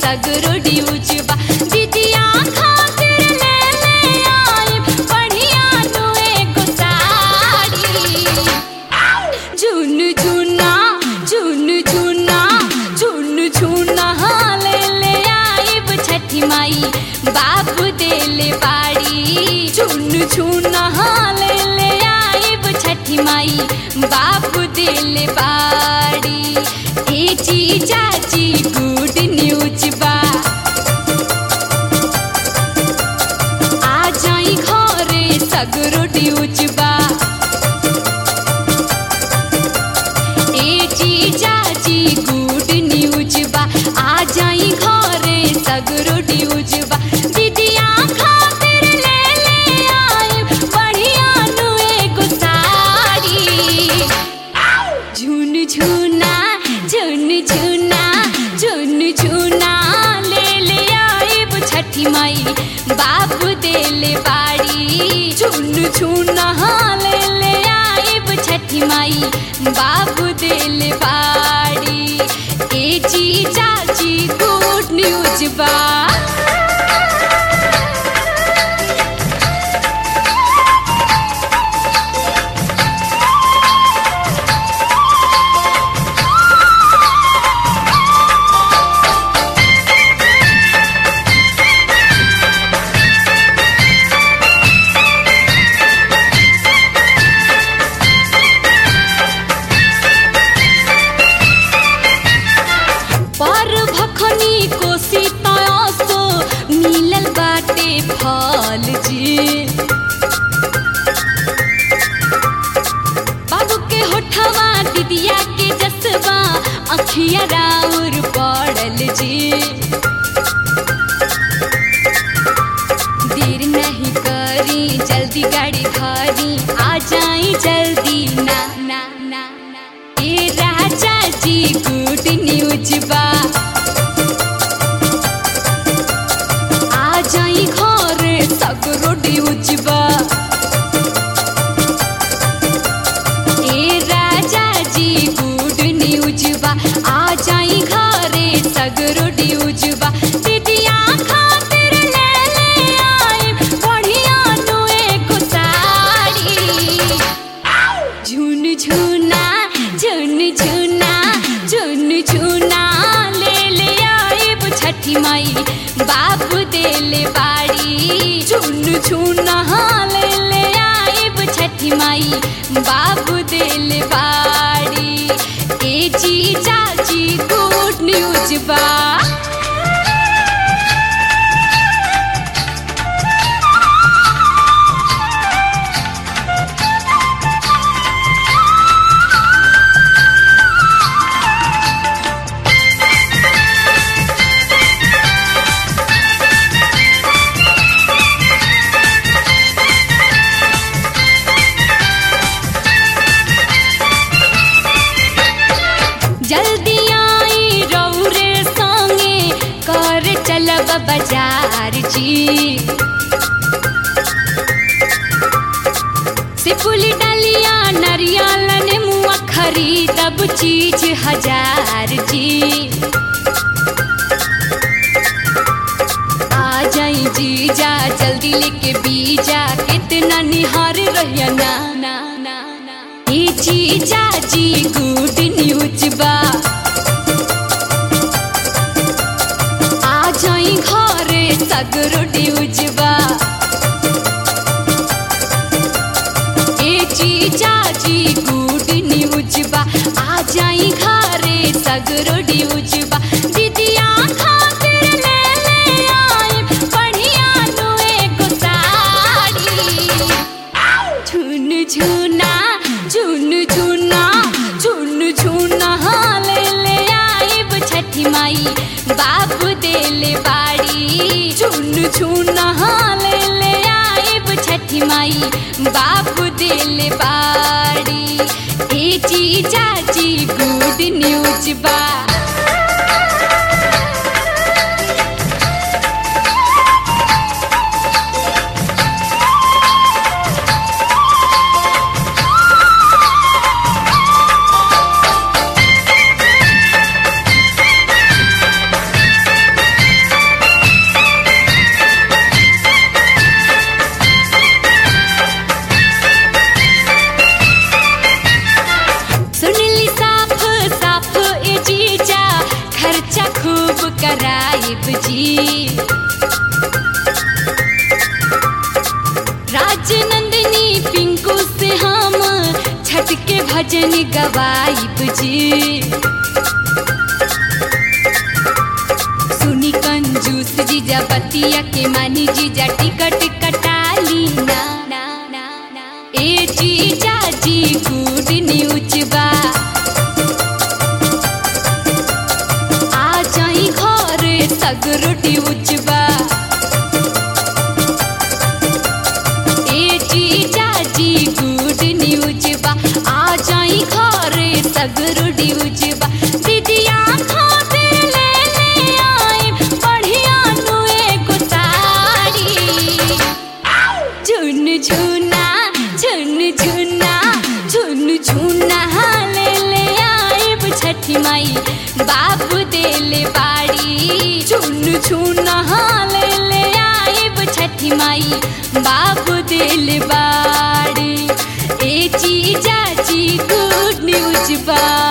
सगरो ड्यूज बा दीदिया खातिर ले ले आई बढ़िया नु एगो साड़ी झुन झुना झुन झुना झुन झुना ले ले आइब छठी माई बाबू देले बाड़ी झुन झुना ले ले आइब छठी माई बाबू देले बाड़ी ए जी चाची गुड न्यूज बा आ जाई घरे सगरो ड्यूज बा ए जी चाची गुड न्यूज बा आ जाई घरे सगरो ड्यूज बा दीदिया खातिर ले ले आई बढ़िया नु एगो साड़ी झुन झुना झुन झुना झुन झुना ले ले आइब छठी माई बाबू देले बाड़ी झुन झुना ले ले आइब छठी माई बाबू देले बाड़ी ए जी चाची गुड न्यूज बा पर भखनी कोसी तयासो मिलल बाटे फल जी बाबू के होठवा दीदिया के जसवा अखिया राउर पड़ल जी देर नहीं करी जल्दी गाड़ी धरी आ जाई जल्दी ना ना ना ना ए राजा जी गुड न्यूज बा आ जाई घरे सगरो ड्यूज बा ए राजा जी गुड न्यूज बा आ जाई घरे सगरो ड्यूज बा दीदिया खातिर ले ले आई बढ़िया नु एगो साड़ी झुन झुना झुन झुना झुन झुना ले ले आइब छठी माई बाबू देले बाड़ी झुन झुना ले ले आइब छठी माई बाबू देले बाड़ी ए जी चाची गुड न्यूज बा जल्दी आई रौरे संगे कर चलब बाजार जी सिपुली डलिया नरियल नेमुआ खरीदब चीज हजार जी आ जाई जीजा जल्दी लेके बीजा कितना निहार रहिया ना ना ना ना ए जीजा जी गुड न्यूज बा आ जाई घरे सगरो ड्यूज बा ए जीजा जी गुड न्यूज बा आ जाई घरे सगरो ड्यूज बा दीदिया खातिर ले ले आई बढ़िया नु एगो साड़ी झुन झुना झुन झुना झुन झुना ले ले आइब छठी माई बाबू देले बाड़ी झुन झुना ले ले आइब छठी माई बाबू देले बाड़ी ए जी चाची गुड न्यूज बा कराइब जी राजनंदिनी पिंकू से हम छठ के भजन गवाइब जी सुनी कंजूस जीजा बतिया के मानी जीजा टिकट कटाली ना ना ना ना ए जीजा जी गुड न्यूज बा आ जाई घर सगरो ड्यूज बा ए जीजा जी गुड न्यूज बा आ जाई घर सगरो ड्यूज बा दीदिया खातिर ले ले आई बढ़िया नु एगो साड़ी झुन झुना झुन झुना झुन झुना ले ले आइब छठी माई बाबू देले बाड़ी झुन झुना ले ले आइब छठी माई बाबू देले बाड़ी ए जीजा जी गुड न्यूज बा